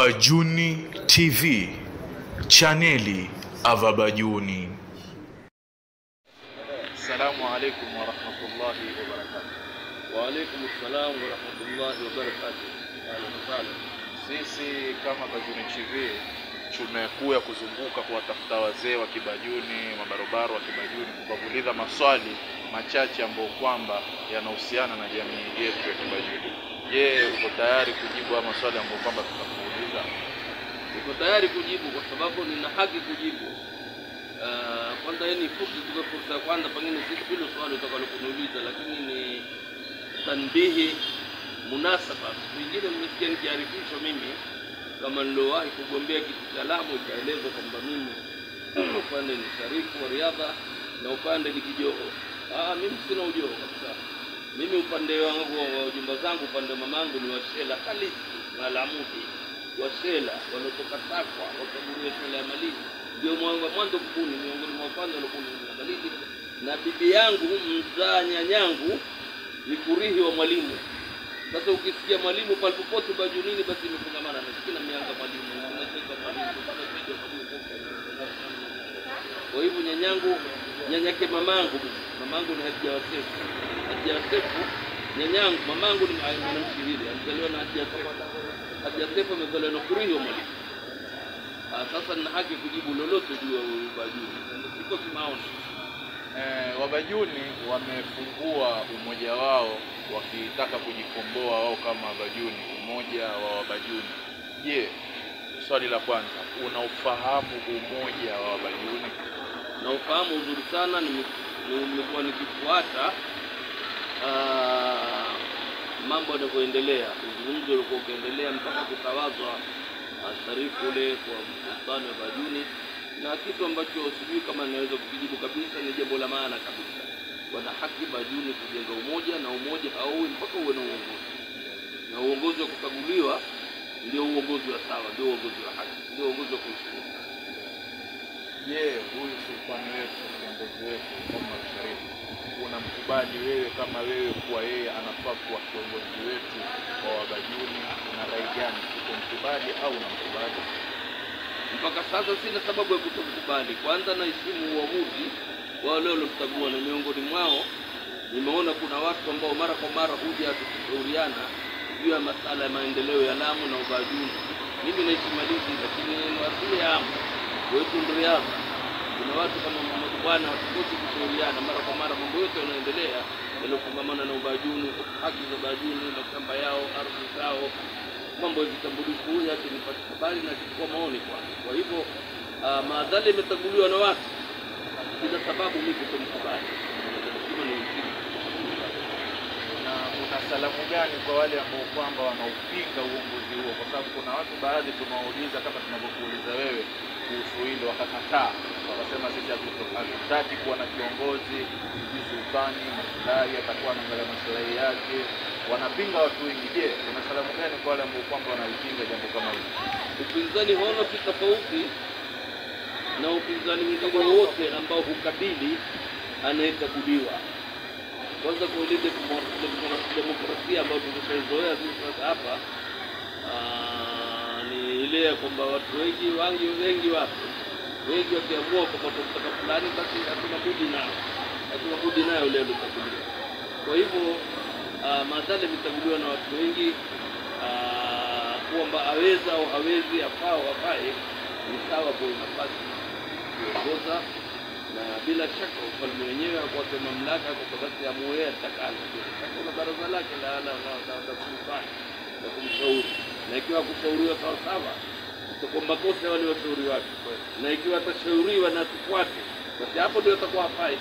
Wabajuni TV, chaneli Avabajuni. Assalamu alaikum warahmatullahi wabarakatuh. Waalaikum salam warahmatullahi wabarakatuh. Ahlan wasahlan. Sisi kama Bajuni TV tumekuya kuzunguka kuwatafuta wazee wa Kibajuni, mabarobaro wa Kibajuni, kuwakuuliza maswali machache ambayo kwamba yanahusiana na jamii yetu ya Kibajuni. Je, uko tayari kujibu haya maswali ambayo kwamba tutakuuliza? Niko tayari kujibu kwa sababu nina haki kujibu. Ah, Kwanza hii ni fursa, tuko fursa ya kwanza, pengine si hilo swali utakalokuniuliza, lakini ni tanbihi munasaba. Siku nyingine mmesikia nikiarifishwa mimi kama nilowahi kugombea kiti cha Lamu, ikaelezwa kwamba mimi upande ni sharifu wa riadha na upande ni kijoho. Ah, mimi sina ujoho kabisa. Mimi upande wangu wa ujumba zangu, upande wa mamangu ni washela halisi na Lamudi, washela waliotoka Takwa wakaguria shule ya Malindi, ndio mwanzo mwanzo kubuni, miongoni mwa kwanza waliobuni shule ya Malindi, na bibi yangu mzaa nyanyangu ni kurihi wa mwalimu. Sasa ukisikia mwalimu palipopote Bajunini, basi imefungamana na sikina mianga mwalimu, unacheka mwalimu, unapiga mwalimu. Kwa hivyo nyanyangu, nyanyake mamangu, mamangu ni Hadija Wasefu, Hadija Wasefu nyanyangu, mamangu ni mwanamshiriri, alizaliwa na Hadija Wasefu. Hadija Wasefu amezaliwa na kurihi wa mwalimu. Ah, Sasa nina haki kujibu lolote juu ya Bajuni, siko kimaoni. Eh, Wabajuni wamefungua umoja wao wakitaka kujikomboa wao kama Wabajuni, umoja wa Wabajuni. Je, swali la kwanza, unaufahamu umoja wa Wabajuni? na ufahamu uzuri sana, nime- nimekuwa nikifuata ah, mambo yanavyoendelea, uzungumzi ulikuwa ukiendelea mpaka kutawazwa ah, sharifu ule kwa sultani wa Bajuni, na kitu ambacho sijui kama ninaweza kukijibu kabisa, ni jambo la maana kabisa. Wana haki Bajuni kujenga umoja, na umoja hauwi mpaka uwe na uongozi, na uongozi wa kukaguliwa ndio uongozi wa sawa, ndio uongozi wa haki, ndio uongozi wa kuheshimiwa. Je, huyu sultani wetu, kiongozi wetu Omar Sharif, unamkubali wewe kama wewe kuwa yeye anafaa kuwa kiongozi wetu wa Wabajuni? Una rai gani, utomkubali au unamkubali? mpaka sasa sina sababu ya kutokubali. Kwanza naheshimu uamuzi wa wale waliomchagua, na miongoni mwao nimeona kuna watu ambao mara kwa mara huja tukishauriana juu ya masala ya maendeleo ya Lamu na Ubajuni. Mimi naishi Malindi, lakini ni asili ya Amu wetu Ndriadha. Kuna watu kama Muhammad Bwana hatukosi kushauriana mara kwa mara mambo yote yanaendelea yaliyofungamana na Ubajuni, haki za Ubajuni, mashamba yao, ardhi zao, mambo ya vitambulisho. Huyu hata nipate habari na kuchukua maoni kwake. Kwa hivyo uh, maadhali imetanguliwa na watu, sina sababu mimi kutomkubali. Lazima nimsikize. na una salamu gani kwa wale ambao kwamba wanaupinga uongozi huo? Kwa sababu kuna watu baadhi tunawauliza kama tunavyokuuliza wewe kuhusu hilo, wakakataa, wakasema sisi hatuto- hatutaki kuwa na kiongozi, sijui sultani maslahi atakuwa anaangalia maslahi yake. Wanapinga watu wengi. Je, una salamu gani kwa wale ambao kwamba wanalipinga jambo kama hili? Upinzani hauna si tofauti na upinzani mwingine wowote ambao hukabili anayekaguliwa. Kwanza kwa ile demo- demo- demokrasia ambayo tumeshaizoea sisi sasa hapa ah, ni ile ya kwamba watu wengi wangi wengi wapo wengi wakiamua kwamba tunataka fulani, basi hatuna budi nao, hatuna budi nayo yule aliyochaguliwa. Kwa hivyo uh, madhali amechaguliwa na watu wengi ah, kwamba aweza au hawezi, afaa au hafae, ni sawa kwa nafasi kuongoza, na bila shaka ufalme wenyewe akwake mamlaka kwa sababu ya muoya atakalo. Bila shaka una baraza lake la la la la la kumfanya na kumshauri, na ikiwa kushauriwa sawa sawa itakuwa makosa ya wale washauri wake, na ikiwa atashauriwa na tufuate, basi hapo ndio atakuwa hafai.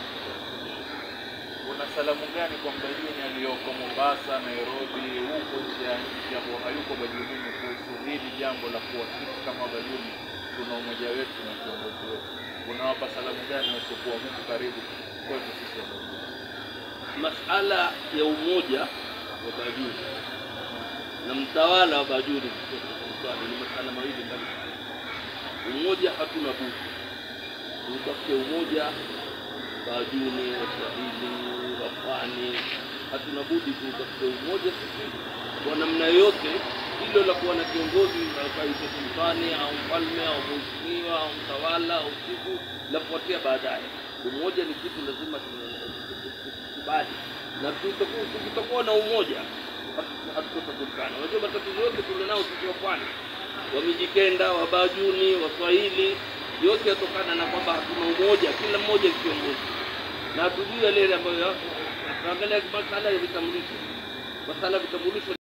Una salamu gani kwa Mbajuni aliyoko Mombasa, Nairobi, huko nje ya nchi ambao hayuko Bajunini kuhusu hili jambo la kuwa sisi kama Bajuni tuna umoja wetu na kiongozi wetu? Unawapa salamu gani wasiokuwa huku karibu kwetu sisi wa Bajuni? masala ya umoja wa Bajuni na mtawala wa Bajuni Sultani ni masala mawili mbalimbali. Umoja hatuna budi tutafute umoja, Bajuni, Waswahili, Wapwani, hatuna budi tutafute umoja sisi kwa namna yoyote, hilo la kuwa na kiongozi kaitwa sultani au mfalme au mheshimiwa au mtawala au siku lafuatia baadaye. Umoja ni kitu lazima tukubali, na tutakuwa- tukitakuwa na umoja hatu- hatutajulikana. Unajua matatizo yote tulionao sisi wa pwani, Wamijikenda, Wabajuni, Waswahili, yote yatokana na kwamba hatuna umoja, kila mmoja ni kiongozi na hatujui yale ambayo tunaangalia masala ya vitambulisho, masala ya vitambulisho